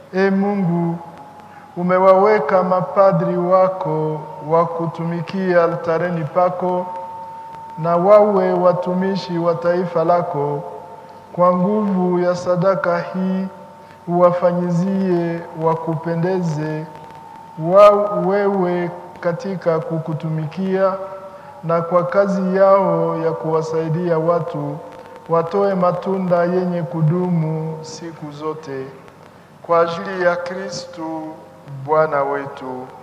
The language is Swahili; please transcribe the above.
E Mungu, umewaweka mapadri wako wa kutumikia altareni pako na wawe watumishi wa taifa lako. Kwa nguvu ya sadaka hii uwafanyizie wakupendeze wa wewe katika kukutumikia, na kwa kazi yao ya kuwasaidia watu watoe matunda yenye kudumu siku zote, kwa ajili ya Kristu Bwana wetu.